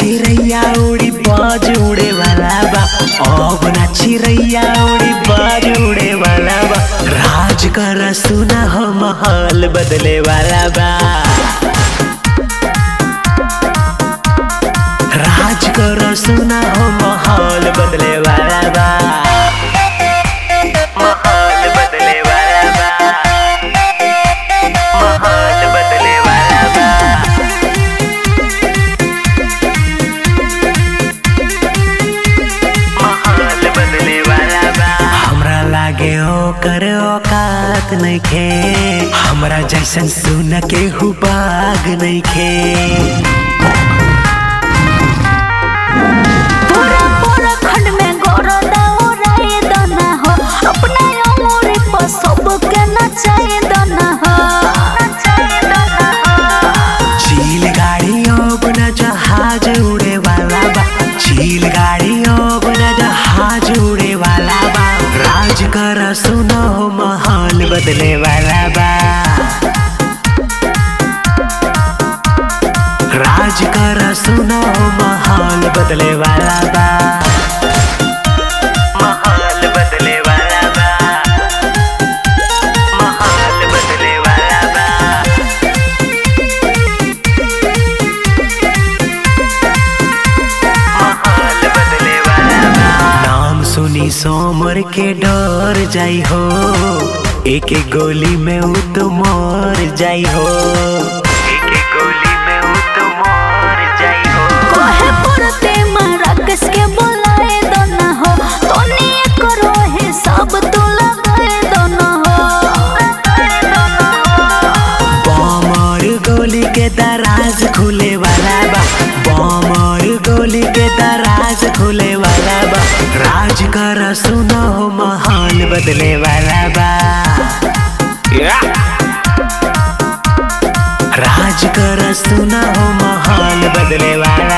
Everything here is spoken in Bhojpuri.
चिरैया उड़ी बाज उड़े वाला बा अब ना चिरैया उड़ी बाज उड़े वाला बा राज कर सुना हो महल बदले वाला बा राज कर सुना हो महल बदले वाला बा महल बदले वाला बा महल बदले वाला बा महल बदले वाला बा हमरा लागे ओकर औकात नइखे हमरा जैसन सुन के हुबाग नइखे पूरा पूरा खंड में गोरदा उड़ाए दना हो अपना उमर पर सबके नचाए दना हो नचाए दना हो चील गाड़ी अब न जहाज उड़े वाला बा चील गाड़ी अब न जहाज उड़े वाला बा राज कर सुनो महल बदले वाला बा राज कर सुनो महल बदले वाला बा महल बदले वाला बा महल बदले वाला बा महल बदले वाला बा। नाम सुनी सोमर के डर जाई हो एक एक गोली में उ तो मर जाई हो एक एक गोली में उ तो मर जाई हो कोहे पड़ते मारा किसके बुलाए दना हो तोनी करो है सब तू लगाए दना हो लगाए दना हो बम और गोली के दराज खुले वाला बा बम और गोली के दराज खुले वाला बा राज कर सुनो महल बदले वाला बा राज कर सुनो महल बदले वाला